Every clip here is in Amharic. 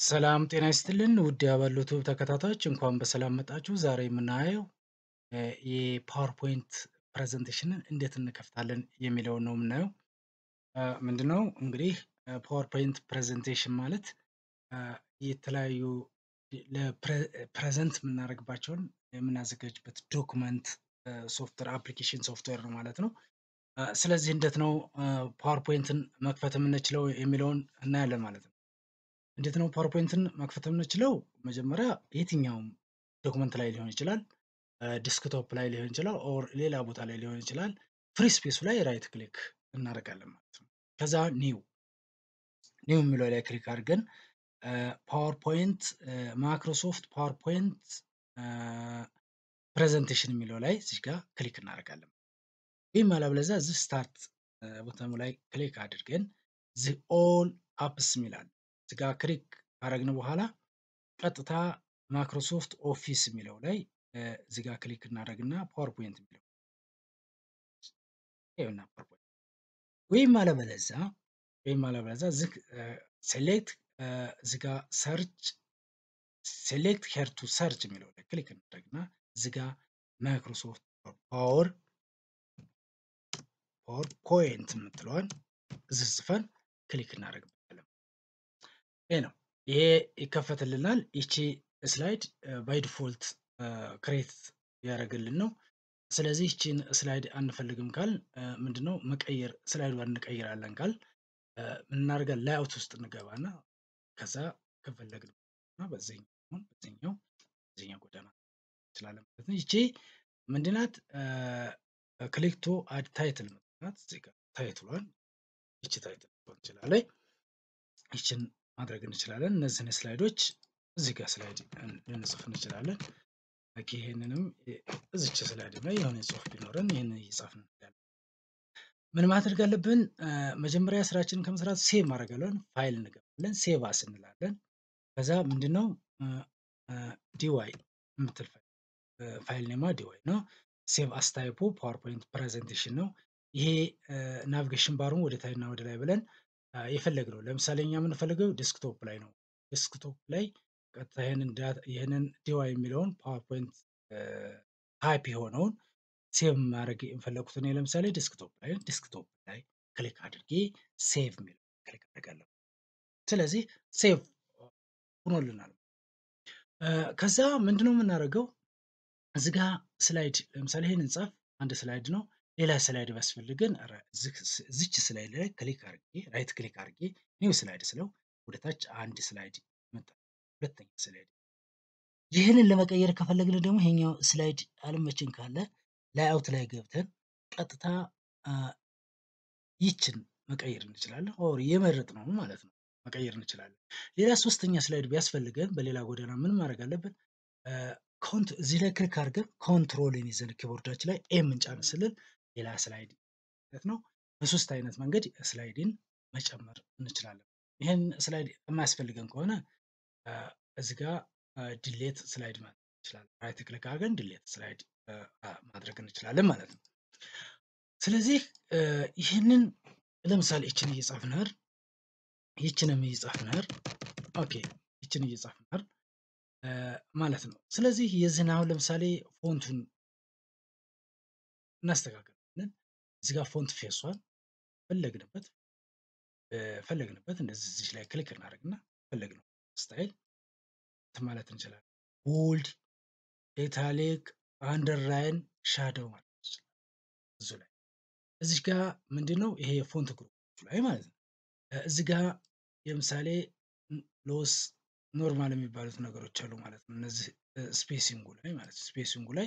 ሰላም ጤና ይስጥልን ውድ የአበሉ ዩቲዩብ ተከታታዮች እንኳን በሰላም መጣችሁ። ዛሬ የምናየው የፓወርፖይንት ፕሬዘንቴሽንን እንዴት እንከፍታለን የሚለውን ነው የምናየው። ምንድነው እንግዲህ ፓወርፖይንት ፕሬዘንቴሽን ማለት የተለያዩ ፕሬዘንት የምናደርግባቸውን የምናዘጋጅበት ዶክመንት ሶፍትዌር አፕሊኬሽን ሶፍትዌር ነው ማለት ነው። ስለዚህ እንዴት ነው ፓወርፖይንትን መክፈት የምንችለው የሚለውን እናያለን ማለት ነው። እንዴት ነው ፓወርፖይንትን መክፈት የምንችለው? መጀመሪያ የትኛውም ዶክመንት ላይ ሊሆን ይችላል፣ ዲስክቶፕ ላይ ሊሆን ይችላል፣ ኦር ሌላ ቦታ ላይ ሊሆን ይችላል። ፍሪ ስፔሱ ላይ ራይት ክሊክ እናደርጋለን ማለት ነው። ከዛ ኒው ኒው የሚለው ላይ ክሊክ አድርገን ፓወርፖይንት ማይክሮሶፍት ፓወርፖይንት ፕሬዘንቴሽን የሚለው ላይ እዚህ ጋር ክሊክ እናደርጋለን። ወይም አለበለዚያ እዚህ ስታርት ቦተሙ ላይ ክሊክ አድርገን ዚ ኦል አፕስ የሚላል እዚህ ጋር ክሊክ ካደረግን በኋላ ቀጥታ ማይክሮሶፍት ኦፊስ የሚለው ላይ እዚህ ጋር ክሊክ እናደርግና ፓወርፖይንት የሚለው ይኸውና ፓወርፖይንት ወይም አለበለዚያ ወይም አለበለዚያ እዚህ ሴሌክት እዚህ ጋር ሰርች ሴሌክት ሄር ቱ ሰርች የሚለው ላይ ክሊክ እናደርግና እዚህ ጋር ማይክሮሶፍት ፓወር ፓወር ፖይንት የምትለዋን እዚህ ጽፈን ክሊክ እናደርግበታለን። ይሄ ነው። ይሄ ይከፈትልናል። ይቺ ስላይድ ባይ ዲፎልት ክሬት ያደረግልን ነው። ስለዚህ ይቺን ስላይድ አንፈልግም ካል ምንድነው መቀየር ስላይዱ እንቀይራለን ካል እናደርጋለን ላይአውት ውስጥ እንገባና ከዛ ከፈለግን በዚህኛው በዚህኛው በዚህኛው ጎዳና እንችላለን ማለት ነው። ይቺ ምንድናት? ክሊክቶ አድ ታይትል ምትናት እዚህ ጋር ታይትሏን ይቺ ታይትል እንችላለን። ይችን ማድረግ እንችላለን። እነዚህን ስላይዶች እዚህ ጋር ስላይድ ልንጽፍ እንችላለን። ይህንንም እዚች ስላይድ ላይ የሆነ ጽሁፍ ቢኖረን ይህንን እየጻፍን እንችላለን። ምን ማድረግ አለብን? መጀመሪያ ስራችንን ከመስራት ሴቭ ማድረግ አለብን። ፋይል እንገባለን። ሴቭ አስ እንላለን። ከዛ ምንድነው ዲዋይ የምትል ፋይል ኔማ ዲዋይ ነው። ሴቭ አስ ታይፑ ፓወርፖይንት ፕሬዘንቴሽን ነው። ይሄ ናቪጌሽን ባሩን ወደ ታይና ወደ ላይ ብለን የፈለግነው ለምሳሌ እኛ የምንፈልገው ዴስክቶፕ ላይ ነው። ዴስክቶፕ ላይ ቀጥታ ይህንን ዲዋይ የሚለውን ፓወርፖይንት ታይፕ የሆነውን ሴቭ ማድረግ የፈለጉት እኔ ለምሳሌ ዴስክቶፕ ላይ ዴስክቶፕ ላይ ክሊክ አድርጌ ሴቭ የሚለው ክሊክ አድርጋለሁ። ስለዚህ ሴቭ ሆኖልናል። ከዛ ምንድነው የምናደርገው እዚህ ጋ ስላይድ ለምሳሌ ይህንን ጻፍ አንድ ስላይድ ነው። ሌላ ስላይድ ቢያስፈልገን እዚች ስላይድ ላይ ክሊክ አድርጌ ራይት ክሊክ አድርጌ ኒው ስላይድ ስለው ወደ ታች አንድ ስላይድ መጣ። ሁለተኛ ስላይድ ይህንን ለመቀየር ከፈለግን ደግሞ ይሄኛው ስላይድ አልመችን ካለ ላይአውት ላይ ገብተን ቀጥታ ይችን መቀየር እንችላለን። ኦር የመረጥ ነው ማለት ነው መቀየር እንችላለን። ሌላ ሶስተኛ ስላይድ ቢያስፈልገን በሌላ ጎዳና ምን ማድረግ አለብን? እዚህ ላይ ክሊክ አድርገን ኮንትሮልን ይዘን ኪቦርዳችን ላይ ኤም እንጫን ስልል ሌላ ስላይድ ማለት ነው። በሶስት አይነት መንገድ ስላይድን መጨመር እንችላለን። ይህን ስላይድ የማያስፈልገን ከሆነ እዚህ ጋር ዲሌት ስላይድ ማለት እንችላለን። ራይት ክሊክ አድርገን ዲሌት ስላይድ ማድረግ እንችላለን ማለት ነው። ስለዚህ ይህንን ለምሳሌ ይችን እየጻፍን ሄር ይችንም እየጻፍን ሄር ኦኬ ይችን እየጻፍን ሄር ማለት ነው። ስለዚህ የዚህን አሁን ለምሳሌ ፎንቱን እናስተካክላለን። እዚህ ጋር ፎንት ፌሷን ፈለግንበት ፈለግንበት እንደዚህ እዚህ ላይ ክሊክ እናደርግና ፈለግነው ስታይል ማለት እንችላለን። ቦልድ፣ ኢታሊክ፣ አንደርላይን፣ ሻዶው ማለት እንችላለን። እዙ ላይ እዚህ ጋር ምንድን ነው ይሄ የፎንት ግሩፖች ላይ ማለት ነው። እዚህ ጋር ለምሳሌ ሎስ ኖርማል የሚባሉት ነገሮች አሉ ማለት ነው። እነዚህ ስፔሲንጉ ላይ ማለት ነው። ስፔሲንጉ ላይ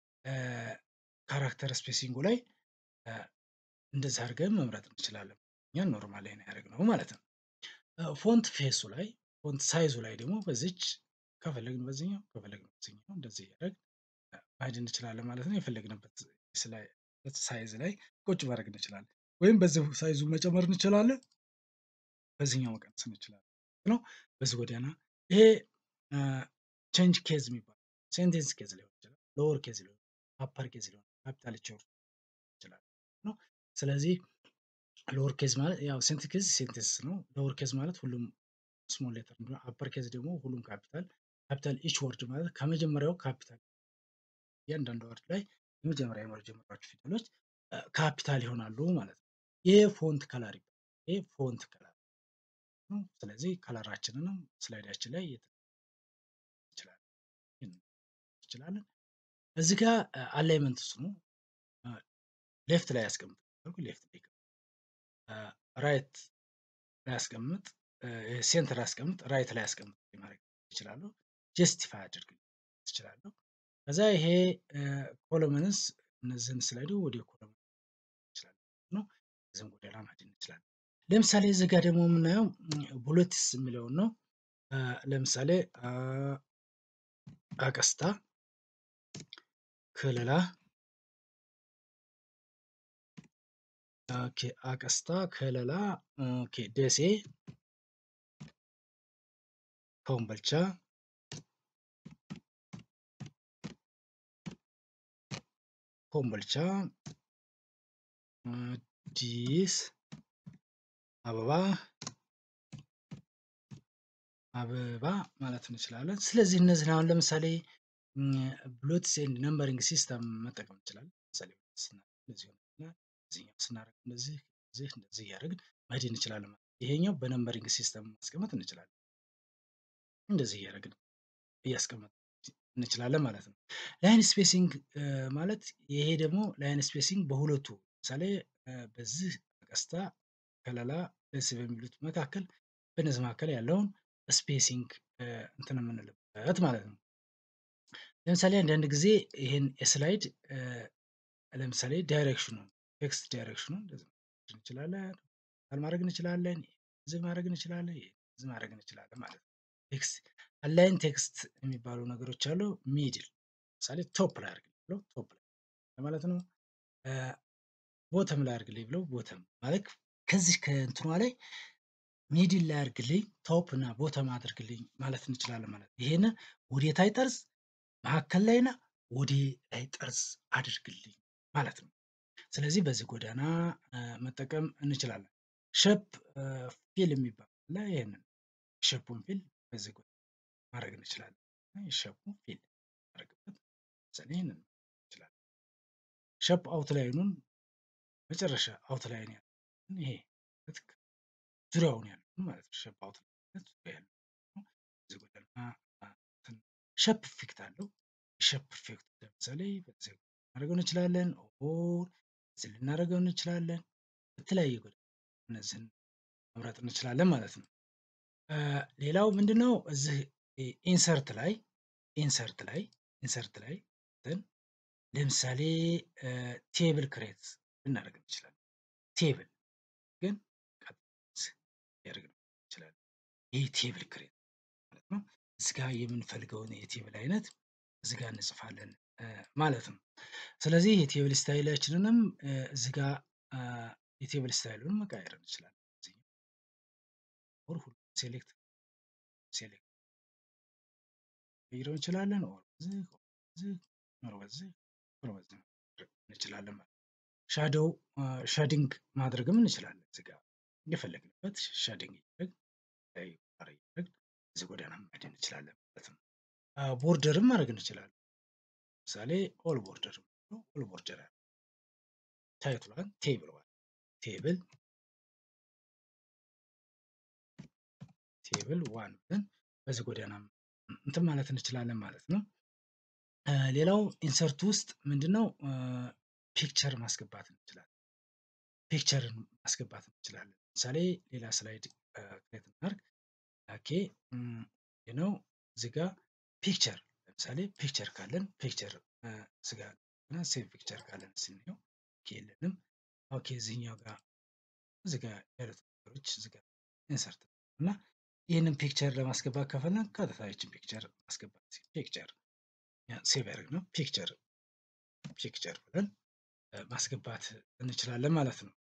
ካራክተር ስፔሲንጉ ላይ እንደዚህ አድርገን መምረጥ እንችላለን። እኛን ኖርማል ላይ ነው ያደረግነው ማለት ነው። ፎንት ፌሱ ላይ ፎንት ሳይዙ ላይ ደግሞ በዚች ከፈለግን በዚህኛው ከፈለግን በዚህኛው እንደዚህ እያደረግ ማሄድ እንችላለን ማለት ነው። የፈለግንበት ሳይዝ ላይ ቁጭ ማድረግ እንችላለን። ወይም በዚህ ሳይዙ መጨመር እንችላለን፣ በዚህኛው መቀነስ እንችላለን ነው። በዚህ ጎዳና ይሄ ቼንጅ ኬዝ የሚባል ሴንቴንስ ኬዝ ሊሆን ይችላል፣ ሎወር ኬዝ ሊሆን አፐር ኬዝ ሊሆን ካፒታል ይችላል ነው። ስለዚህ ሎወር ኬዝ ማለት ያው ሴንት ኬዝ ሴንቴንስ ነው። ሎወር ኬዝ ማለት ሁሉም ስሞል ሌተር አፐር ኬዝ ደግሞ ሁሉም ካፒታል ካፒታል ኢች ወርድ ማለት ከመጀመሪያው ካፒታል እያንዳንዱ ወርድ ላይ የመጀመሪያ የመጀመሪያዎቹ ፊደሎች ካፒታል ይሆናሉ ማለት ነው። ይህ ፎንት ከለር ይባላል። ይህ ፎንት ከለር ነው። ስለዚህ ከለራችንንም ስላይዳችን ላይ ይችላለን። እዚህ ጋር አላይመንት እሱ ነው። ሌፍት ላይ ያስቀምጥ ሌፍት ላይ ራይት ላይ ያስቀምጥ ሴንተር ያስቀምጥ ራይት ላይ ያስቀምጥ ማድረግ ይችላሉ። ጀስቲፋይ አድርግ ትችላለሁ። ከዛ ይሄ ኮሎመንስ እነዚህን ስላይዱ ወደ ኮሎመን ይችላል ነው። እዚህም ወደ ላ ማድረግ እንችላለን። ለምሳሌ እዚህ ጋር ደግሞ የምናየው ቡሌትስ የሚለውን ነው። ለምሳሌ አቀስታ ክልላ ኦኬ አቀስታ ከለላ ኦኬ ደሴ ኮምቦልቻ ኮምቦልቻ አዲስ አበባ አበባ ማለት እንችላለን። ስለዚህ እነዚህን አሁን ለምሳሌ ብሎትስ ኤንድ ነምበሪንግ ሲስተም መጠቀም እንችላለን። ለምሳሌ እዚህኛው ስናደርግ እንደዚህ እንደዚህ እንደዚህ እያደረግን መሄድ እንችላለን ማለት ይሄኛው በነምበሪንግ ሲስተም ማስቀመጥ እንችላለን። እንደዚህ እያደረግን እያስቀመጥ እንችላለን ማለት ነው። ላይን ስፔሲንግ ማለት ይሄ ደግሞ ላይን ስፔሲንግ በሁለቱ ለምሳሌ በዚህ ቀስታ ከለላ ደስ በሚሉት መካከል በነዚህ መካከል ያለውን ስፔሲንግ እንትን የምንልበት ማለት ነው። ለምሳሌ አንዳንድ ጊዜ ይህን የስላይድ ለምሳሌ ዳይሬክሽኑ ቴክስት ዳይሬክሽኑ እንችላለን ማድረግ እንችላለን እዚህ ማድረግ እንችላለን እዚህ ማድረግ እንችላለን ማለት ነው። ቴክስት አላይን ቴክስት የሚባሉ ነገሮች አሉ። ሚድል ለምሳሌ ቶፕ ላይ አድርግ ብለው ቶፕ ላይ ማለት ነው። ቦተም ላይ አድርግልኝ ብለው ቦተም ማለት ከዚህ ከእንትኗ ላይ ሚድል ላይ አድርግልኝ ቶፕ እና ቦተም አድርግልኝ ማለት እንችላለን ማለት ነው። ይሄን ወዴታይ ጠርዝ መካከል ላይና ወደ ላይ ጠርዝ አድርግልኝ ማለት ነው። ስለዚህ በዚህ ጎዳና መጠቀም እንችላለን። ሸፕ ፊል የሚባል አለ። ይህንን ሸፑን ፊል በዚህ ጎዳና ማድረግ እንችላለን። ሸፑን ፊል ማድረግበት ለምሳሌ ይህንን እንችላለን። ሸፕ አውትላይኑን መጨረሻ አውትላይን ያለ ይሄ ዙሪያውን ያለው ማለት ነው። ሸፕ አውትላይን ዙሪያ ያለው በዚህ ጎዳና ሸፕ ኢፌክት አለው። ሸፕ ኢፌክት ለምሳሌ በዚህ ማድረግ እንችላለን። ኦር እዚህ ልናደርገው እንችላለን። በተለያየ ጎዳና እነዚህን መምረጥ እንችላለን ማለት ነው። ሌላው ምንድነው እዚህ ኢንሰርት ላይ ኢንሰርት ላይ ኢንሰርት ላይ ለምሳሌ ቴብል ክሬት ልናደርግ እንችላለን። ቴብል ግን ያደርግ እንችላለን። ይህ ቴብል ክሬት ማለት ነው። እዚህ ጋር የምንፈልገውን የቴብል አይነት እዚህ ጋር እንጽፋለን ማለት ነው። ስለዚህ የቴብል ስታይላችንንም እዚህ ጋር የቴብል ስታይሉን መቀየር እንችላለን። ኦር ሁሉ ሴሌክት ሴሌክት ቀይረው እንችላለን። ኦር በዚህ በዚህ ኦር በዚህ ኦር በዚህ እንችላለን ማለት ነው። ሻዶው ሻዲንግ ማድረግም እንችላለን። እዚህ ጋር የፈለግንበት ሻዲንግ እያደረግ እያደረግ እዚህ ጎዳና መሄድ እንችላለን ማለት ነው። ቦርደርም ማድረግ እንችላለን። ለምሳሌ ኦል ቦርደር ኦል ቦርደር ታይትሏን ቴብል ቴብል ቴብል ዋን ብለን በዚህ ጎዳና እንትን ማለት እንችላለን ማለት ነው። ሌላው ኢንሰርት ውስጥ ምንድነው ፒክቸር ማስገባት እንችላለን። ፒክቸርን ማስገባት እንችላለን። ለምሳሌ ሌላ ስላይድ ክሬት እናድርግ። ኦኬ ነው እዚህ ጋር ፒክቸር ለምሳሌ ፒክቸር ካለን ፒክቸር ስጋ ሴቭ ፒክቸር ካለን ስንየው የለንም። ኦኬ እዚህኛው ጋር እዚህ ጋር ያሉት ነገሮች እዚህ ጋር ኢንሰርት እና ይህንን ፒክቸር ለማስገባት ከፈለን ቀጥታ ይችን ፒክቸር ማስገባት ፒክቸር ሴቭ ያደርግ ነው ፒክቸር ፒክቸር ብለን ማስገባት እንችላለን ማለት ነው።